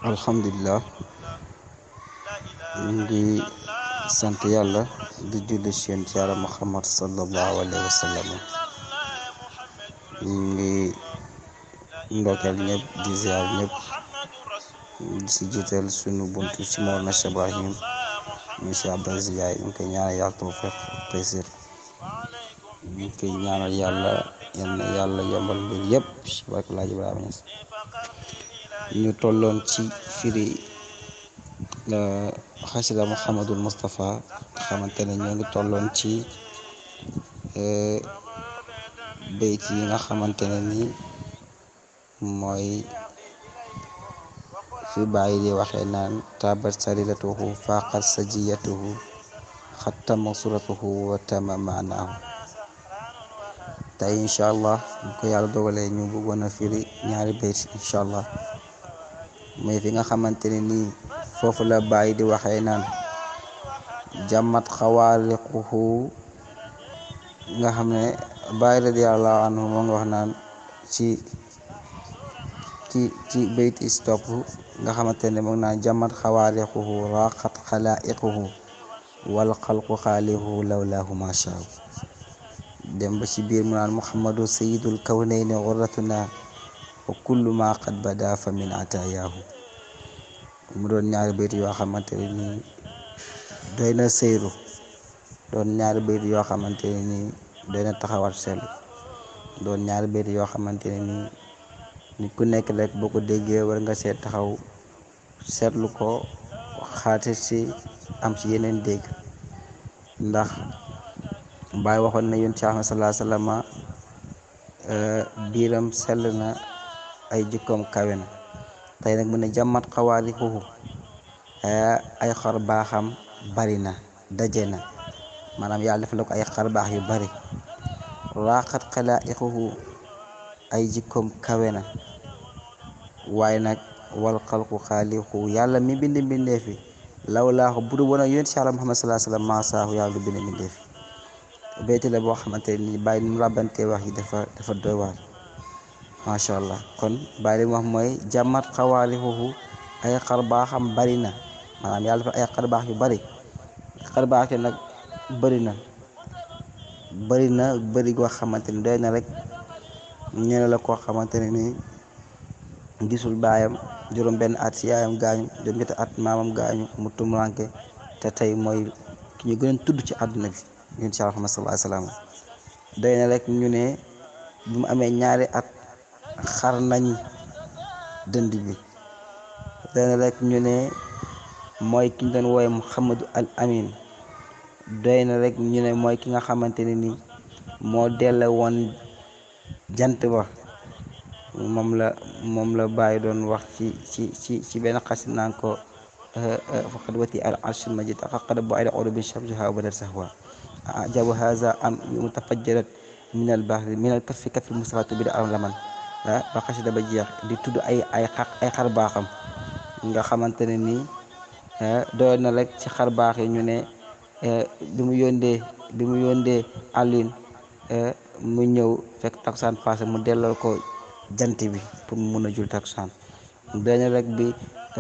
alhamdulilah ñu ngi sant yàlla di julli ci yonent yàlla muhammad sallallahu alayhi wa sallam ñu ngi ndokkeel ñëpp di ziar ñëpp di si jiital sunu buntu ci Mawlana Cheikh Ibrahim monsieur Abdou Aziz Ndiaye ñu ngi koy ñaanal yàlla tawfiq taysir ñu ngi koy ñaanal yàlla yal na yàlla yombal mbir yëpp ci barke Laaji Ibrahima Niass ñu tolloon ci firi xasida Muhammadul Moustapha xamante ne ñoo ngi tolloon ci bayt yi nga xamante ne ni mooy fi bàyyi di waxee naan tabat sariratuhu faqat sajiyatuhu xattama suratuhu wa tama maanaahu tey incha allah bu ko yàlla dogalee ñu bëggoon a firi ñaari bayt incha allah mais fi nga xamante ne nii foofu la bàyyi di waxee naan jàmmat xawaariquhu nga xam ne bàyyi radiallahu anhu moo nga wax naan ci ci ci bayt stop nga xamante ne moom naan jàmmat xawaariquhu raqat xalaiquhu wal xalqu xaalihu lawlaahu mashaaw dem ba ci biir mu naan muhammadu sayidul kawnayni xurratuna wa kullu ma qad bada fa min atayaahu mu doon ñaari bayt yoo xamante ne nii doy na sëyru doon ñaari bayt yoo xamante ne nii doy na taxawat seetlu doon ñaari bayt yoo xamante ne nii nit ku nekk rek boo ko déggee war nga seet taxaw seetlu ko xaati ci am ci yeneen dégg ndax Baay waxoon na yoon ci Ahmad salaa sallama biiram sell na ay jikkoom kawe na tey nag mu ne jàmmat xawaali xuxu ay xar baaxam bari na daje na maanaam yàlla defal ko ay xar baax yu bari raaxat xalaa ixuxu ay jikkoom kawe na waaye nag wal xalqu xaalixu yàlla mi bind mbindeefi law laaxu bu du woon a yonent si Yàlla Muhammad salaa sallam maasaahu yàlla du bind mbindeefi béyti la boo xamante ni bàyyi ni mu ràbbantee wax yi dafa dafa doy waar macha allah kon bàyyi li mu wax mooy jàmmat xawaali xuxu ay xar baaxam bari na maanaam yàlla dafa ay xar baax yu bari xar baax yi nag bari na bari na bari goo xamante ni doy na rek ñene la koo xamante ne ni gisul baayam juróom benn at si yaayam gaañu juróom ñetti at maamam gaañu mu tumuranke te tey mooy ki ñu gën a tudd ci àdduna bi yonent si Muhammad sallallahu alayhi wasallam doy na rek ñu ne bi mu amee ñaari at xar nañ dënd bi doy na rek ñu ne mooy ki ñu doon wooye Muhammadu al Amin doy na rek ñu ne mooy ki nga xamante ne ni moo delle woon jant ba moom la moom la bàyyi doon wax ci ci ci ci benn xasit naan ko faqad wati al arshil majid faqad bu ay odo bi shamsiha wa badat sahwa ajabu haza am mutafajjarat min al bahri min al kaffi kaffi mustafa bi da alam laman ba xasida ba jeex di tudd ay ay xar ay xar baaxam nga xamante ne nii doy na rek ci xar baax yi ñu ne bi mu yóndee bi mu yóndee àllin mu ñëw fekk takusaan passé mu delloo ko jant bi pour mu mun a jul takusaan doy na rek bi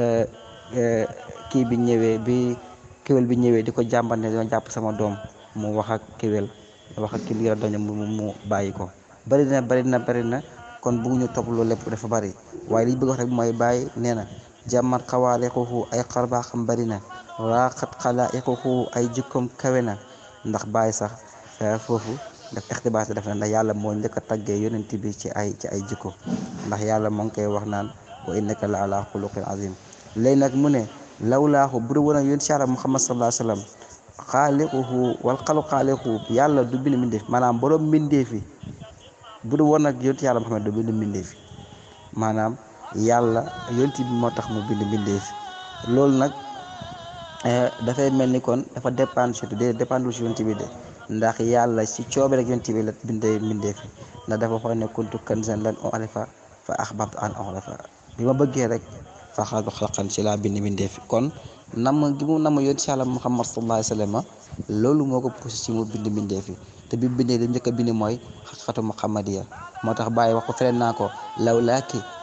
kii bi ñëwee bi kéwél bi ñëwee di ko jàmbat ne dama jàpp sama doom mu wax ak kéwél wax ak ki liira doña mu mu bàyyi ko bari na bari na bari na kon bëgguñu topp loolu lépp dafa bari waaye li ñu bëgg wax rek mooy bàyyi nee na jàmmat xawaale xuxu ay xarbaaxam bari na raaxat xalaa xuxu ay jikkoom kawe na ndax bàyyi sax foofu daf ixtibaas def na ndax yàlla moo njëkk a taggee yonent bi ci ay ci ay jikko ndax yàlla moo ngi koy wax naan wa innaka la ala xuluqin azim léegi nag mu ne lawlaahu bu du woon ak yonent si Yàlla Muhammad sallallahu alayhi wa sallam xaaliquhu wal xalu xaaliquhu yàlla du bind mbindeef maanaam borom mbindeef yi bu du woon ak yonent yàlla Muhammad du bind mbindeef yi maanaam yàlla yonent bi moo tax mu bind mbindeef yi loolu nag dafay mel ni kon dafa dépendre surtout de dépendre si yonent bi de ndax yàlla si coobe rek yonent bi la bindee mbindeef yi ndax dafa xool ne kuntu kanzan lan u'rifa fa ahbabtu an u'rafa bi ma bëggee rek fa xalaqtu xalqan ci laa bind mbindeef yi kon nam gi mu nam yonent si yàlla Muhammad sallallahu alayhi wa sallam loolu moo ko poussé ci mu bind mbindeef yi te bi bindee li njëkk a bind mooy xaqiqatu muhammadiya moo tax bàyyi wax ko feneen naa ko lawlaaki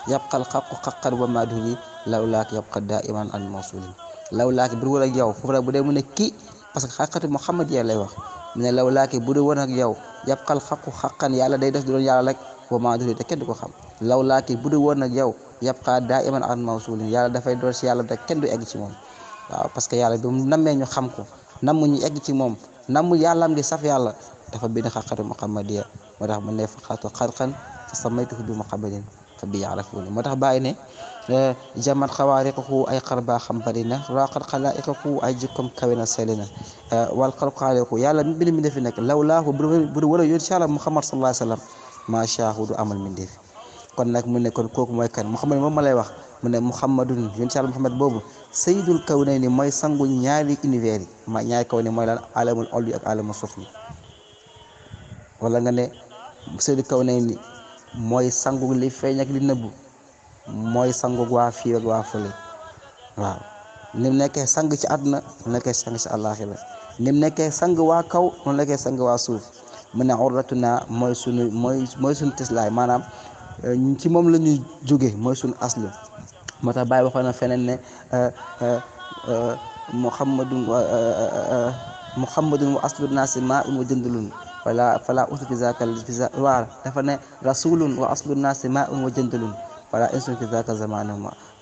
yabqal xaqu xaqan wa madhuri lawlaak yabqa daiman an mawsulin lawlaak bu dul woon ak yow foofu nag bu dee mu ne kii parce que xaqatu Muhammad ya lay wax mu ne lawlaak bu dul woon ak yow yabqal xaqu xaqan yàlla day def di doon yàlla rek wa madhuri te kenn du ko xam lawlaak bu dul woon ak yow yabqa daiman an mawsulin yàlla dafay doon si yàlla te kenn du egg ci moom waaw parce que yàlla bi mu nammee ñu xam ko namm ñu egg ci moom namm yàllaam di saf yàlla dafa bind xaqatu muhammadiya moo tax mu ne faqatu xarqan fa samaytuhu bi muhammadin fa bi yaarafuni moo tax bàyyi ne jamat xawaariqahu ay xar baa xam bari na raqat xalaa'iqahu ay jikkoom kawe na seli na wal xalqaaliqu yàlla mi bind mi defi nekk lawlaahu bu du wala yoon si yàlla muhammad sallallahu alayhi wa sallam maachaahu du amal min defi kon nag mu ne kon kooku mooy kan muhammad moom ma lay wax mu ne muhammadun yoon si yàlla muhammad boobu sayyidul kawnayni mooy sangu ñaari univers yi ma ñaari kaw ne mooy lan alamul olli ak alamul sufli wala nga ne sayyidul kawnayni mooy sangu li feeñ ak li nëbbu mooy sangu waa fii ak waa fële waaw ni mu nekkee sang ci àdduna mu nekkee sang ci àllaaxira ni mu nekkee sang waa kaw mu nekkee sang waa suuf mu ne urratuna mooy sunu mooy mooy sunu teslaay maanaam ci moom la ñuy jóge mooy sunu aslu moo tax Baye waxoon na feneen ne muhammadun muhammadun wa aslu naasi maa un wa jëndulun wala fala usu fi zaka waa dafa ne rasulun wa aslu naasi maa un wa jëndulun wala insun fi zaka zamanu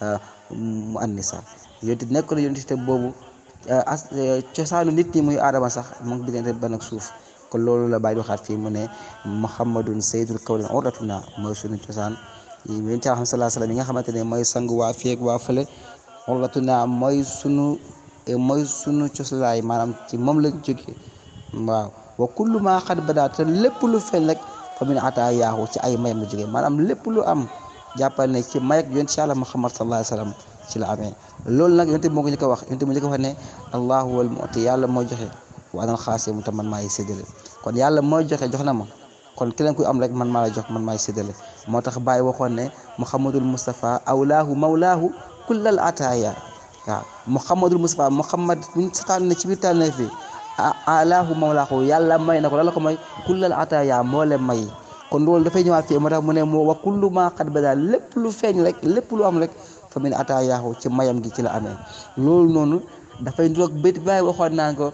mu annisa yonti nekk na yonti te boobu as cosaanu nit ñi muy aadama sax mu ngi diggante ban ak suuf kon loolu la bàyyi waxaat fii mu ne muhammadun sayyidul kawlin urratuna mooy sunu cosaan yonent bi sallallahu alayhi wasallam yi nga xamante ne mooy sang waa fii ak waa fële urratuna mooy sunu mooy sunu coslaay maanaam ci moom lañ jógee waaw wa kullu maa xad badaa te lépp lu feeñ rek fa min ataa yaahu ci ay mayam la jógee maanaam lépp lu am jàppal ne ci may ak yonent yàlla muhammad sallallahu alayhi wasallam ci la amee loolu nag yonent bi moo ko njëkk a wax yonent bi njëkk a wax ne allahu wal mu'ti yàlla moo joxe wa anal xaasimu te man maay séddale kon yàlla mooy joxe jox na ma kon keneen kuy am rek man maa la jox man maay séddale moo tax Baye waxoon ne muhammadul mustafa awlaahu mawlaahu kullal ataaya waaw muhammadul mustafa muhammad buñ sataan ne ci biir tànneef bi alaahu mawlaahu yàlla may na ko la la ko may kullal ataaya moo leen may kon loolu dafay ñëwaat fii moo tax mu ne moo wa kullu maa qad bada lépp lu feeñ rek lépp lu am rek fa min ataayaahu ci mayam gi ci la amee loolu noonu dafay nduroog bét Baye waxoon naan ko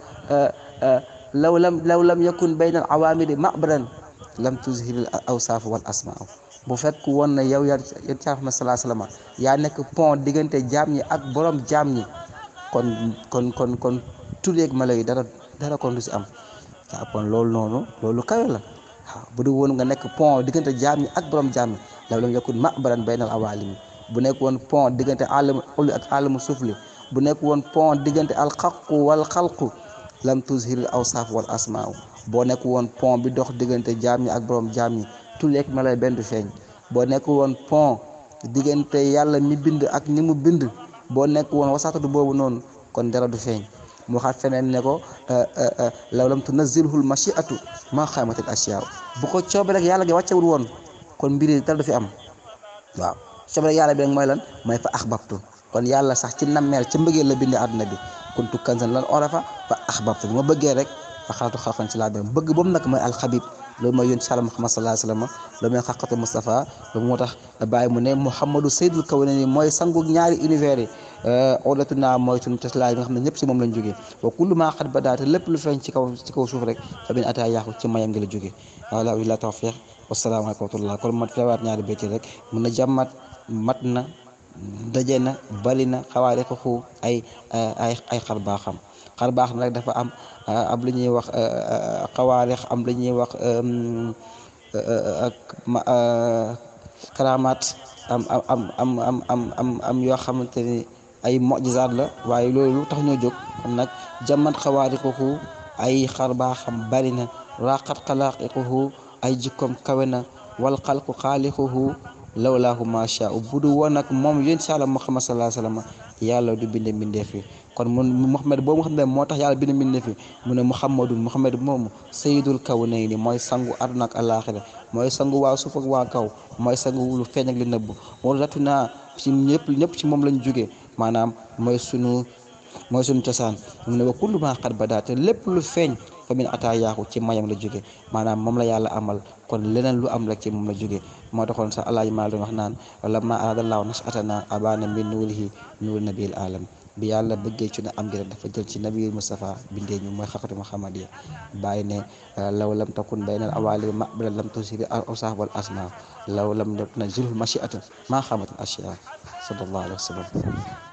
law lam law lam yakun bayna al awaamiri ma'badan lam tuzhiril awsaaf wal asmaa bu fekk woon na yow yaa yéen caa Muhammad sallallahu alayhi wasallam yaa nekk pont diggante jaam ñi ak borom jaam ñi kon kon kon kon tureeg mala yi dara dara kon du si am waaw kon loolu noonu loolu kawe la waaw bu dul woon nga nekk pont diggante jaam ñi ak borom jaam ñi law lam yakun ma'badan bayna al awaalimi bu nekk woon pont diggante alamu ulli ak alamu suufli bu nekk woon pont diggante al xaqu wal xalqu lam tuzhiril awsaaf wal asmaa boo nekk woon pont bi dox diggante jaam ñi ak borom jaam ñi tuleeg ma lay benn du feeñ boo nekk woon pont diggante yàlla mi bind ak ni mu bind boo nekk woon wasaatatu boobu noonu kon dara du feeñ mu waxaat feneen ne ko law lam tunazzilhul mashiatu ma xaamatil asiyaaw bu ko coobe rek yàlla gi wàccewul woon kon mbiri dara du fi am waaw coobe rek yàlla bi rek mooy lan mooy fa axbabtu kon yàlla sax ci nammeel ci mbëggeel la bindee àdduna bi kuntu kanzan lan orafa fa axbabtu ma bëggee rek fa xalatu xalqan ci laa benn bëgg boobu nag mooy alxabib loolu mooy yónni sàlla Muhammad sallallahu alayhi wasallam loolu mooy xaqatu Mustafa loolu moo tax bàyyi mu ne Muhammadu sayyidul kawnayni mooy sangu ñaari univers yi odatu naa mooy suñu teslaay bi nga xam ne ñëpp si moom lañ jógee wa kullu maa xat ba daate lépp lu feeñ ci kaw ci kaw suuf rek fa bin ataa yaaxu ci mayam ngi la jógee wala illa tawfiq wasalaamaaleykum wa rahmatullah kon ma teewaat ñaari béyti rek mun na jàmmat mat na daje na bali na xawaare ko xu ay ay ay xar baaxam xar baax nag dafa am am lu ñuy wax xawaarix am lu ñuy wax ak karamaat am am am am am am am yoo xamante ni ay mojisaat la waaye loolu tax ñoo jóg kon nag jamat xawaarixuhu ay xar baaxam bari na raqat xalaaqiquhu ay jikkoom kawe na wal xalqu xaalixuhu lawlaahu macha bu du woon nag moom yéen si àlla Muhammad sallallahu alayhi wasallam yàlla du binde mbindeef yi kon mun Muhammad boobu nga xam ne moo tax yàlla binde mbindeef yi mu ne Muhammadun Muhammad moomu sayyidul kawnayni mooy sangu àdduna ak alaaxira mooy sangu waa suuf ak waa kaw mooy sangu lu feeñ ak li nëbb wala ratu naa ci ñëpp ñëpp ci moom lañ jógee maanaam mooy sunu mooy sunu cosaan mu ne wa kullu maa xat ba daa te lépp lu feeñ fa min ataayaahu ci mayam la jóge maanaam moom la yàlla amal kon leneen lu am rek ci moom la jóge moo taxoon sax alaaji maa doon wax naan lamma aradallahu nasatana abana min nuurihi nuur nabil alam bi yàlla bëggee ci ne am gi rek dafa jël ci nabiyul Mustafa bindee ñu mooy xaqatu Muhammad ya bàyyi ne law lam takun baynal awali maqbala lam tusiri awsaf wal asma law lam na zulul machiatan maa xamatul ashya sallallahu alayhi wa sallam